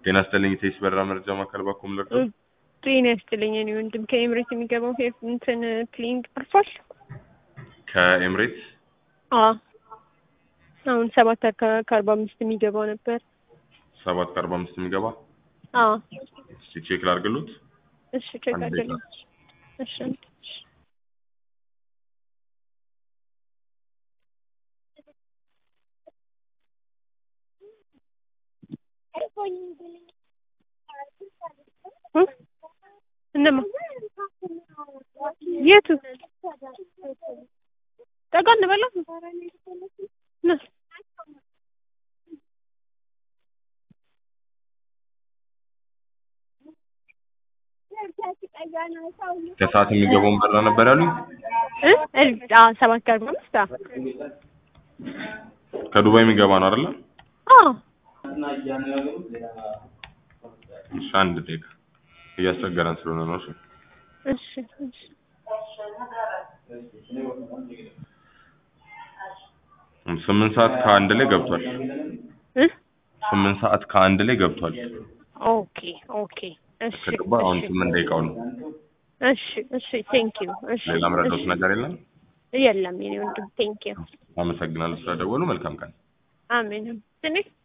ጤና ይስጥልኝ ቴስ በራ መረጃ ማዕከል ባኮም ለርዶ ጤና ይስጥልኝ እኔ ወንድም ከኤምሬት የሚገባው ሄር እንትን ፕሌይንግ አልፏል። ከኤምሬትስ አዎ አሁን ሰባት አካ- ከአርባ አምስት የሚገባው ነበር። ሰባት ከአርባ አምስት የሚገባ አዎ እስቲ ቼክ ላድርግሉት። እሺ ቼክ አንድ አድርግልኝ። ደቂቃ። እሺ እሺ። እ? እነማ የቱ ጠጋ እንበላ ና ከሰዓት የሚገባውን በራ ነበር ያሉኝ። እ? እ- አዎ ሰባት ከአርባ አምስት አዎ ከዱባይ የሚገባ ነው አይደለ? አዎ እሺ አንድ ደቂቃ እያስቸገረን ስለሆነ ነው። እሺ እሺ እሺ ስምንት ሰዓት ከአንድ ላይ ገብቷል። እ? ስምንት ሰዓት ከአንድ ላይ ገብቷል። ኦኬ ኦኬ እሺ ከገባ አሁን እሺ ስምንት ደቂቃው ነው። እሺ እሺ ቴንክ ዩ እሺ ሌላ መረዳት እሺ። ነገር የለም። የለም የኔ ወንድም ቴንክ ዩ አመሰግናለሁ ስለደወሉ። መልካም ቀን። አሜን ትንሽ